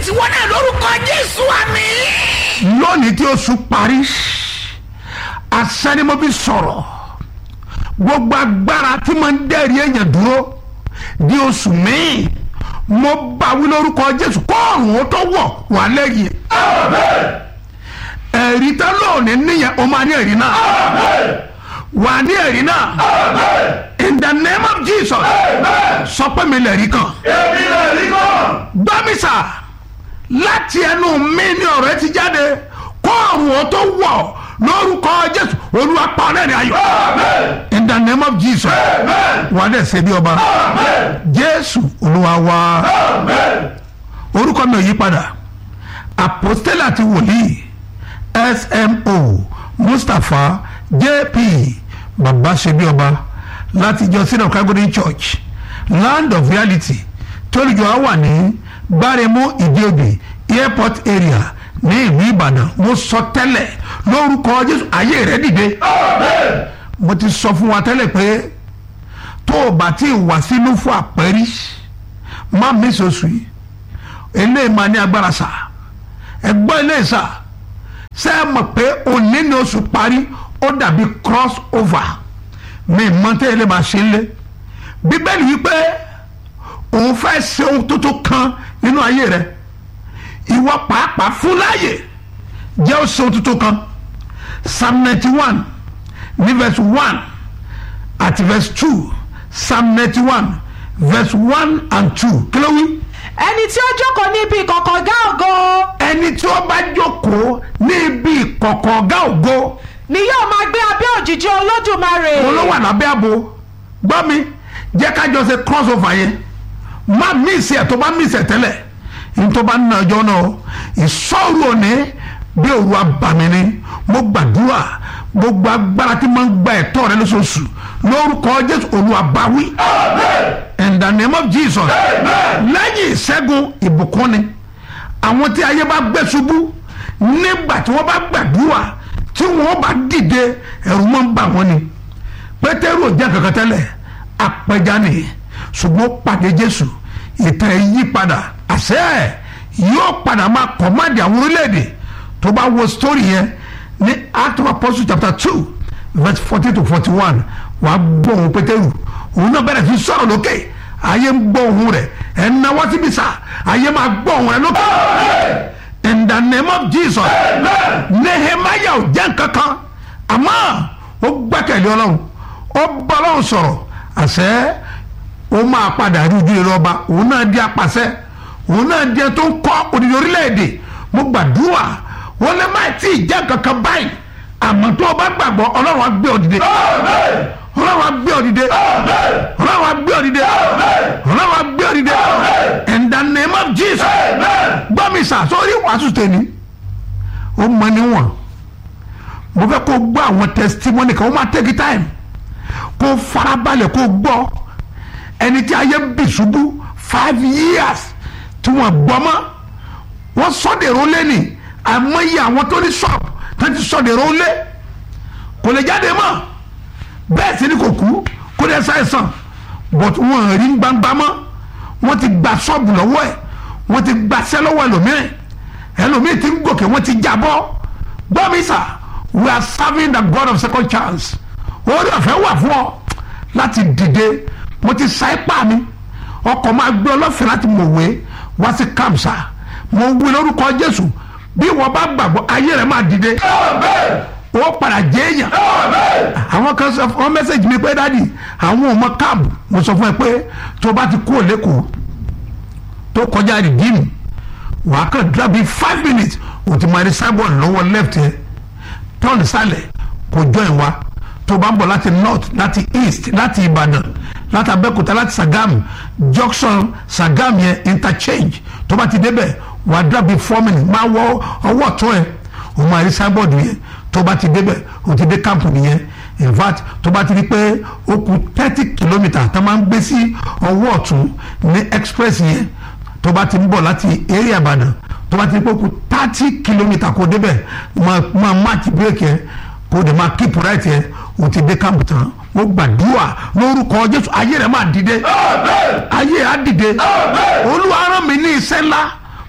tiwọn náà lórúkọ jésù àmì. lónìí tí oṣù parí àṣẹ ni mo fi sọ̀rọ̀ gbogbo agbára tí mo ń dẹ́rì èèyàn dúró di oṣù míì mo bá wí lórúkọ jésù kóòrùn ó tó wọ̀ wà lẹ́yìn ẹ̀rí tán lónìí níyẹn o máa ní ẹ̀rí náà wà ní ẹ̀rí náà in the name of jesus sọ pé mi lè rí kan èmi lè rí kọ́. gbọ́mísà láti ẹnu mi ní ọ̀rọ̀ ẹ ti jáde kóòrùn ó tó wọ̀ lórúkọ jésù olúwa pa ọ́ lẹ́rìn ayọ̀ amen in the name of jesus amen wà á dẹ̀ ṣe bí ọba amen jésù olúwa wa amen. orúkọ mi ò yí padà apostole àti wòlíì smo mustapha jp baba ṣebí ọba láti ìjọ sinai calgary church land of reality tólùjọ á wà ní gbáremú ìdíòbí airport area ní ìlú ìbàdàn mo sọ tẹ́lẹ̀ lórúkọ jésù ayé rẹ dìde amen mo ti sọ fún wa tẹ́lẹ̀ pé tó o bá ti wà sínú fún àpẹ́rí má mi sọ̀sù yìí eléyìí máa ní agbára sà ẹgbọ́n eléyìí sà ṣé ẹ mọ̀ pé òní ni oṣù parí ó dàbí cross over mi mọ tẹ́ ilé máa ṣe lé bíbélì wípé òun fẹ́ ṣe ohun tuntun kan nínú ayé rẹ ìwọ pàápàá fún láàyè jẹ́ ó ṣe ohun tuntun kan psalm ninety one ní verse one àti verse two psalm ninety one verse one and two kí ló wí ẹni tí ó jókòó níbi ìkọ̀kọ̀ gá ògo ẹni tí ó bá jókòó ní ibi ìkọ̀kọ̀ ọ̀gá ògo ni yóò máa gbé abẹ́ òjìji olódùmarè òun ló wà lábẹ́ àbò gbọ́ mi jẹ́ ká jọ ṣe cross over yẹn má mísì ẹ̀ tó bá mísì ẹ̀ tẹ́lẹ̀ ní tó bá ń ná ọjọ́ náà ìṣòro òní bí òru abàmì ni mo gbàdúrà gbogbo agbára tí mo ń gba ẹ̀tọ́ rẹ lóṣooṣù lórúkọ jésù olúwa bá wí in the name of jesus lẹ́yìn ìṣẹ́gun ìbùkún ni àwọn tí ayé bá gbé ṣubú nígbà tí wọ́n bá gbàdúrà tí wọ́n bá dìde ẹ̀rù máa ń bà wọ́n ni pétérù ò jẹ́ kankan tẹ́lẹ̀ apẹja ni ṣùgbọ́n ó pàdé jésù ìtàn ẹ̀ yí padà àṣẹ ẹ̀ yóò padà máa kọ̀mádì àwọn orílẹ̀-èdè tó bá wo story yẹn ní act of apostles chapter two verse forty to forty one wàá gbọ́ ohun pétérù òun náà bẹ̀rẹ̀ sí sọ̀rọ̀ lókè ayé ń gbọ́ ohun rẹ̀ ẹ̀ ń náwó síbi sá ayé máa gbọ́ ohun rẹ̀ lókè in the name of jesus nehemiah ò jẹ́ nkankan àmọ́ ó gbẹ́kẹ̀lé ọlọ́run ó bá ọlọ́run sọ̀rọ̀ àṣẹ ó máa padà rí ojú rere ọba òun náà di apàṣẹ òun náà di ẹni tó ń kọ́ òdìdí orílẹ̀-èdè mo gbàdúrà wọn lè má tí ì jẹ́ nkankan báyìí àmọ́ tó o bá gbàgbọ́ ọlọ́run á gbé ọ dìde ọlọ́run á gbé ọ dìde ọlọ́run á gbé ọ dìde ọlọ́run á gbé ọ dìde in the name of jesus gbọ́ mi sà sórí wàásù tèmi ó mọ níwọ̀n mo fẹ́ kó gbọ́ àwọn testimony kan ó máa take time kó farabalẹ̀ kó gbọ́ ẹni tí ayé bì ṣubú five years tí wọ́n gbọ́ mọ́ wọ́n sọ́dẹ̀rọ̀ lẹ́nì àmọ́yé àwọn tó ní shop tó ti sọ́dẹ̀rọ̀ lé kò lè jáde mọ́ bẹ́ẹ̀ sì ni kò kú kó lè ṣàìsàn but wọ́n rí gbangba mọ́ wọ́n ti gba ṣọ́ọ̀bù lọ́wọ́ ẹ̀ wọ́n ti gbaṣẹ́ lọ́wọ́ ẹlòmíràn ẹlòmíràn ti ń gòkè wọ́n ti jábọ́ gbọ́ mi sà we are serving the God of second chance orí ọ̀fẹ́ wà fún ọ láti dìde mo ti sa ipá mi ọkọ̀ máa gbé ọlọ́fẹ́ láti mọ̀wé wá sí kàmsà mo wí lórúkọ Jésù bí wọ́n bá gbàgbọ́ ayé rẹ̀ máa dìde ó padà jẹ́ èèyàn àwọn kan sọ fún mẹ́sẹ̀gì mi pé dádì àwọn ọmọ káàbù mo sọ fún ẹ pé tó bá ti kú òlékòó tó kọjá rìdíìmù wàá kàn dúrà bíi five minutes o ti máa rí cyborg lọ́wọ́ left yẹn tọ́ọ̀nù sálẹ̀ kò join wa tó bá ń bọ̀ láti north láti east láti ìbàdàn láti abẹ́òkúta láti sàgámù junction sàgámù yẹn interchange tó bá ti débẹ̀ wàá dúrà bíi four minutes máa wọ ọwọ́ ọ̀tún ẹ̀ o máa rí cyborg yẹn tó bá ti débẹ̀ o ti dé camp nìyẹn in fact tó bá ti rí pé ó kù thirty kilometre tó máa ń gbé sí ọwọ́ ọ̀tún ní express yẹn tó bá ti ń bọ̀ láti area ìbàdàn tó bá ti rí pé ó kù thirty kilometre kó débẹ̀ máa máa match break yẹn kó dẹ̀ máa keep right yẹn o ti dé camp tán mo gbàdúrà lórúkọ jésù ayé rẹ̀ máa dìde ayé á dìde olúwa rán mi ní iṣẹ́ ńlá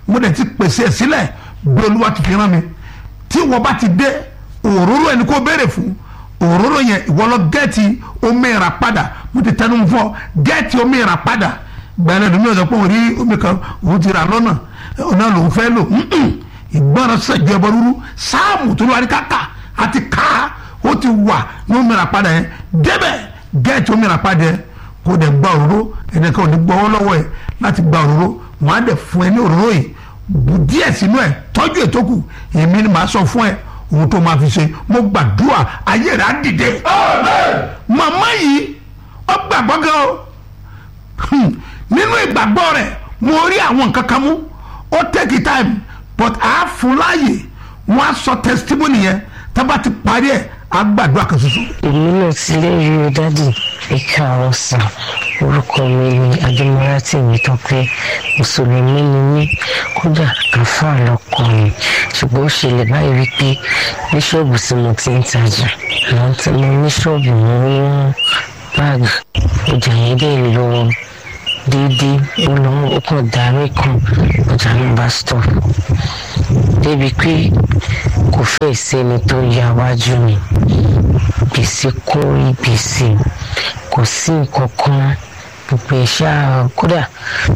mo dẹ̀ ti pèsè ẹ̀ sílẹ̀ bí olúwa ti fi rán mi tí wọ́n bá ti dé òróró ẹni kó béèrè fún òróró yẹn ìwọ lọ gẹ́ẹ̀tì omi ìrà padà mo ti tẹnu fọ gẹ́ẹ̀tì omi ìrà padà gbẹ̀rẹ̀ lómi ọ̀sẹ̀ pé òun rí omi kan òun ti rà lọ́nà ọ̀nà lòun fẹ́ lò ìgbọ́ràn sẹ̀jọ́ ẹbọ rúru sáàmù tó lóra ní káka àti ká ó ti wà ní omi ìrà padà yẹn débẹ̀ gẹ́ẹ̀tì omi ìrà padà yẹn kó dẹ̀ gba òróró ẹnìkan ò ní gbọ́wọ́ lọ́wọ́ ẹ̀ láti gba òróró wọ́n á dẹ̀ fún ẹ ní òróró yìí bù díẹ̀ sínú ẹ̀ tọ́jú ètò kù èmi ni màá sọ fún ẹ ohun tó máa fi ṣe mo gbàdúrà ayé rẹ̀ á dìde. màmá yìí ó gbàgbọ́ gan o nínú ìgbàgbọ́ rẹ̀ mo rí àwọn nǹkan kan mú ó take time but a fún láàyè wọ́n á sọ testimony yẹn tá bá ti parí ẹ̀ á gbàdúrà kan ṣoṣo. èmi náà ti lè rí o dádì ìka ọ̀sán orúkọ mi ni adémọ́lá tèmi tán pé mùsùlùmí ni mí kódà àáfàá lọkọ mi ṣùgbọ́n ó ṣẹlẹ̀ báyìí wípé ní ṣọ́ọ̀bù tí mo ti ń tajà àwọn tí mo ní ṣọ́ọ̀bù mo rí wọn báàgì ọjà yẹn dẹ̀ lọ déédéé ó lọ ó kàn darí kan ọjà náà bá stop débi pé kò fẹ́ sẹ́ni tó ya wájú mi gbèsè kórí gbèsè kò sí nǹkan kan gbogbo ẹ̀ ṣáà kódà